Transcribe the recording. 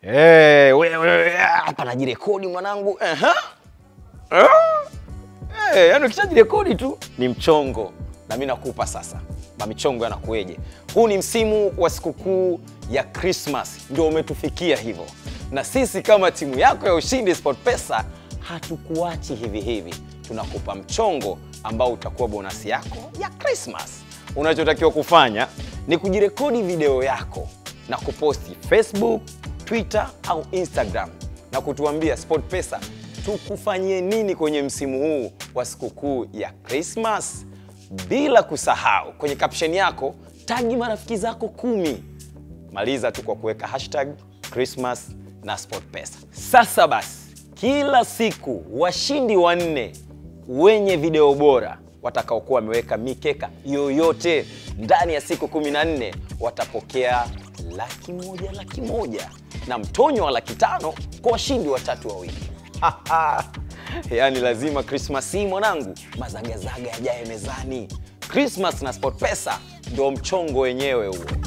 Hey, wewe hapa najirekodi mwanangu. Aha. Ah. Hey, yani ukishajirekodi tu ni mchongo, na mimi nakupa sasa mamichongo yanakueje. Huu ni msimu wa sikukuu ya Christmas, ndio umetufikia hivyo, na sisi kama timu yako ya Ushindi SportPesa hatukuachi hivi hivi, tunakupa mchongo ambao utakuwa bonasi yako ya Christmas. Unachotakiwa kufanya ni kujirekodi video yako na kuposti Facebook, Twitter au Instagram na kutuambia SportPesa tukufanyie nini kwenye msimu huu wa sikukuu ya Christmas. Bila kusahau kwenye caption yako tagi marafiki zako kumi. Maliza tu kwa kuweka hashtag Christmas na SportPesa. Sasa basi, kila siku washindi wanne wenye video bora watakaokuwa wameweka mikeka yoyote ndani ya siku 14 watapokea laki moja laki moja na mtonyo wa laki tano kwa washindi watatu wawili. Yaani lazima Christmas hii mwanangu, mazagazaga yajaye mezani. Christmas na SportPesa ndio mchongo wenyewe huo.